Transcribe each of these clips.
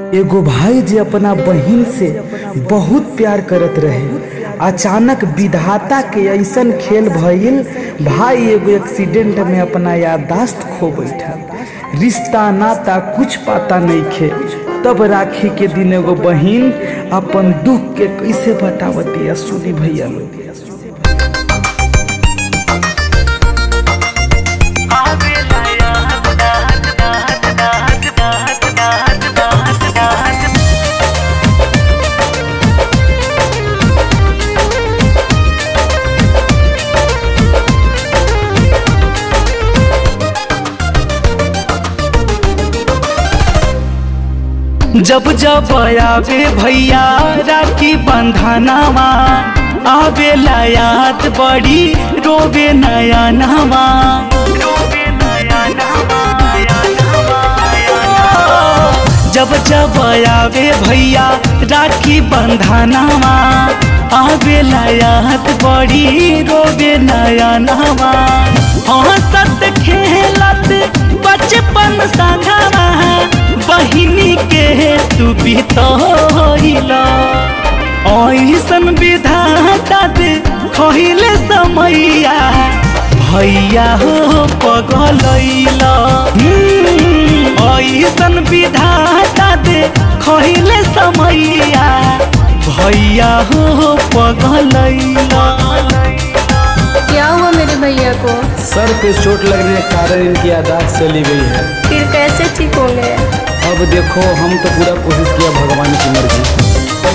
एगो भाई जे अपना बहिन से बहुत प्यार करत रहे अचानक विधाता के ऐसन खेल भइल भाई एगो एक्सीडेंट में अपना याददाश्त खो बैठल रिश्ता नाता कुछ पता नहीं खे तब राखी के दिन एगो बहिन अपन दुख के कैसे बतावती सुनी भैया लोग जब जब आवे भैया राखी बंधनवा आवे याद बड़ी रोवे नया नवा जब जब आवे भैया राखी बंधनवा आवे याद बड़ी रोवे नया नवा हंसत खेलत बचपन संगवा बहिनी के तू बितला ऐसन विधाता दे खहिले समैया भैया हो पगलैला ऐसन विधाता दे खहिले समैया भैया हो पगलैला क्या हुआ मेरे भैया को सर पे चोट लगने के कारण इनकी यादाश्त चली गई है फिर कैसे ठीक होंगे अब देखो हम तो पूरा कोशिश किया भगवान की मर्जी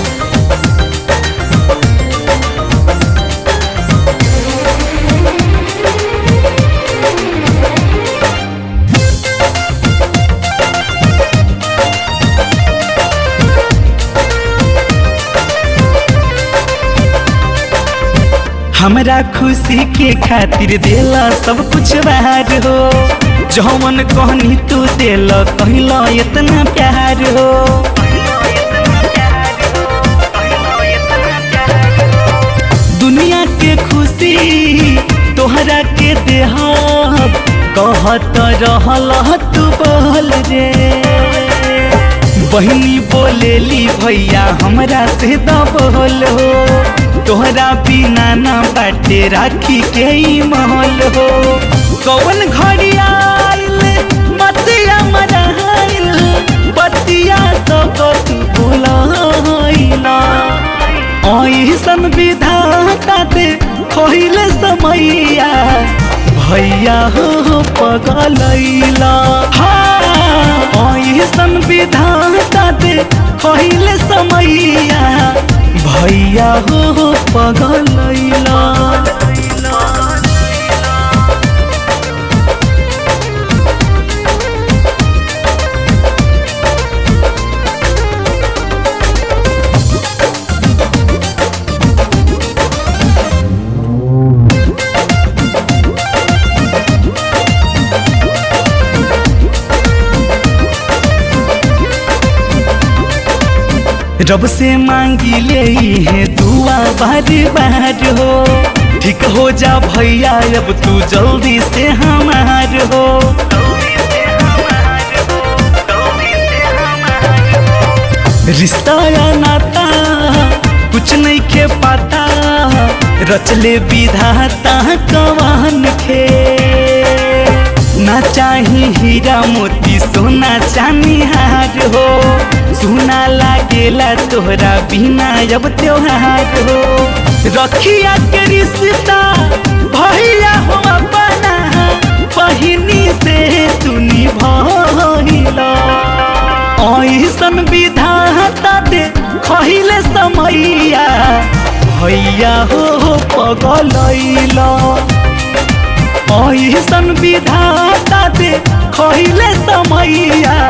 हमरा खुशी के खातिर देला सब कुछ बाहर हो जौन कहनी तू देल कहला इतना प्यार हो दुनिया के खुशी तोहरा के देहब कहत रहल तू बोल रे बहनी बोलेली भैया हमरा से दबोल हो तोहरा बिना ना बाटे राखी के ही महल हो कौन घड़ी आइल मतिया मराइल बतिया सब तू भुलाइला ऐसन विधाता दे खोइले समैया भैया हो पगलैला हाँ ऐसन विधाता दे खोइले समैया भैया हो पगलैला रब से मांगी ले है दुआ बार बार हो ठीक हो जा भैया अब तू जल्दी से हमार हो रिश्ता या नाता कुछ नहीं के पाता रचले विधाता कवान के ना चाही हीरा मोती सोना चांदी हार हो सुना लागेला तोहरा बिना अब त्योहार हो रखिया के रिश्ता भैया हो अपना बहिनी से तू निभला ऐसन विधाता दे खहिले समैया भैया हो पगलैला ऐसन विधाता दे खहिले समैया